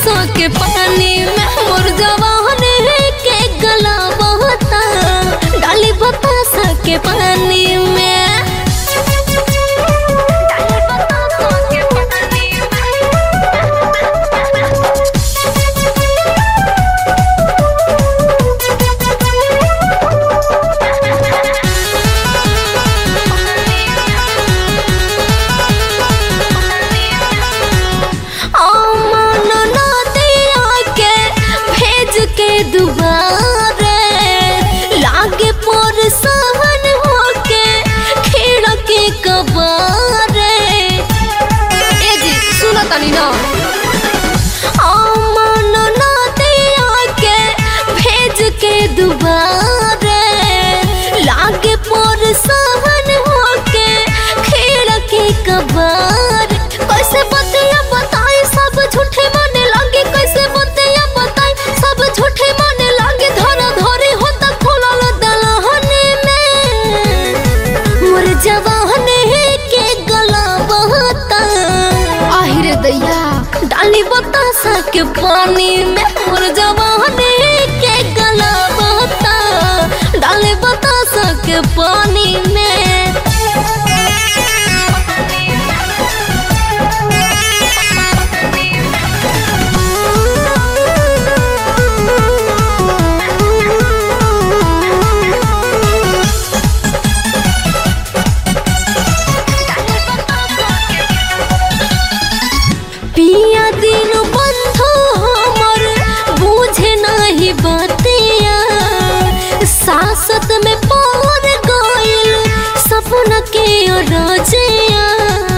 बतासों के पानी में मोर जवान के गला बहता डाली बतासा के पानी में डाली बतासों के पानी अमन नदिया के भेज के दुबारे लागे पर सहन होके खिड़की कबारे ए जी सुनो तनी ना अमन नदिया के भेज के दुबारे लागे पर सहन होके खिड़की कबार कैसे बतिया बताई सब झूठे माने लागे कैसे बतिया बताई सब झूठे माने लागे धरा धरे होता खोलल दलहने में मोर जवान के गला बहता आहिरे दैया डाली बतासा के पानी में मोर जवान के गला बहता डाली बतासा के पानी में पिया दिन बंधु हमर बूझे नहीं बतिया सासत में पौर गइल सपना के रजिया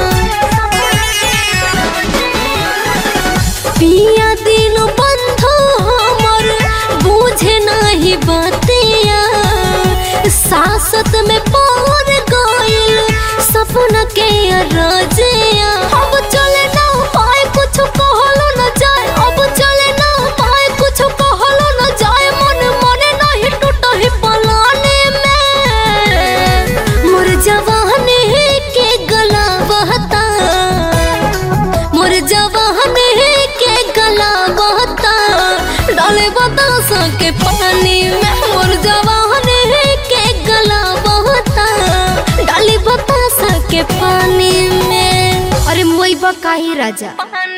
पिया दिन बंधु हमर बूझे नहीं बतिया सासत में पौर गइल सपना के रजिया अब चले ना पाए कुछ कहलो न जाए अब चले ना पाए कुछ कहलो न जाए मन मने नहीं टूटही पलाने में मोर जवान के गला बहता मोर जवान के गला बहता डाले बतासा के पानी में मोर जवान के गला बहता डाली बतासा के पानी में अरे मोई बा काहे राजा